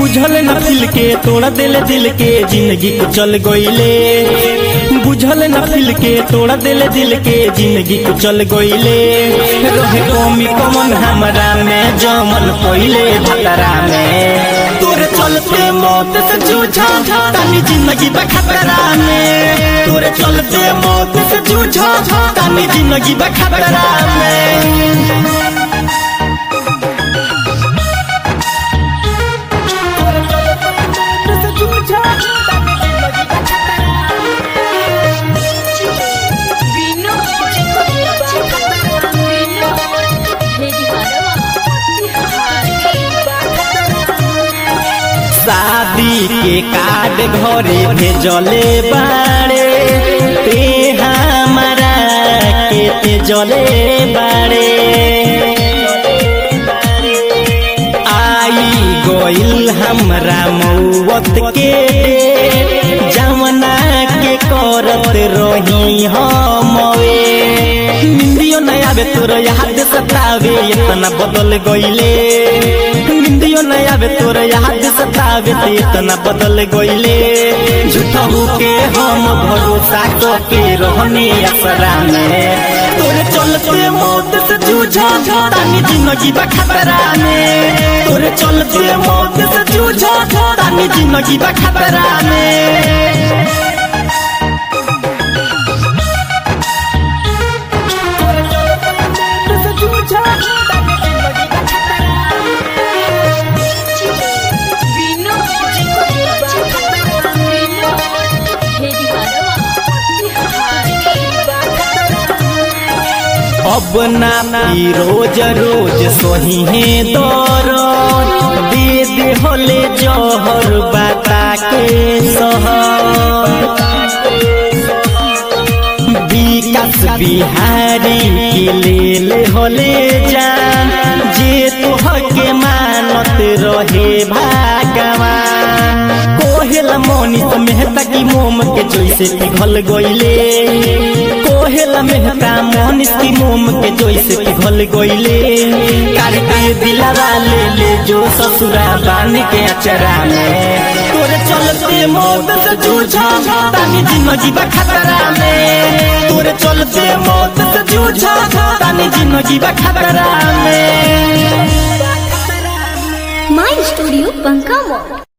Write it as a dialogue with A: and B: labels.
A: बुझल न फिल के तोड़ा दिल दिल के जिंदगी को चल गईले बुझल न फिल के तोड़ा दिल दिल के जिंदगी को चल गईले रहे कमी कमन हमरा में जमन पहिले भतरा में तोरे चलते मौत से जूझा तानी जिंदगी बा खतरा में तोरे चलते मौत से जूझा तानी जिंदगी बा खतरा में शादी के कार्ड घरे भेजले बाड़े ते हमारा के ते जले बाड़े आई गोइल हमरा मौत के जमना के करत रही हमवे निंदियो न आवे तोर याद सतावे इतना बदल गईले निंदियो न आवे तोर याद सतावे ते इतना बदल गईले झूठा के हम भरोसा के रहने असरा में तोरे चलते मौत से जूझा तानी जिंदगी बा खतरा में तोरे चलते मौत से जूझा तानी जिंदगी बा खतरा में अब ना पी रोज रोज सोही है दौर दे दे होले जहर बाता के सहर विकास बिहारी के लेल होले जान जे तोहके मानत रहे भागवान कोहेला मोनित मेहता की मोम के जैसे पिघल गईले कोहेला मेहता मोनित की मोम के जैसे पिघल गईले करके दिलावा ले ले जो ससुरा बान के अचरा में तोरे चलते मौत से जूझा तानी जिंदगी बा खतरा में तोरे चलते मौत से जूझा तानी जिंदगी बा खतरा में
B: My Studio Bankamore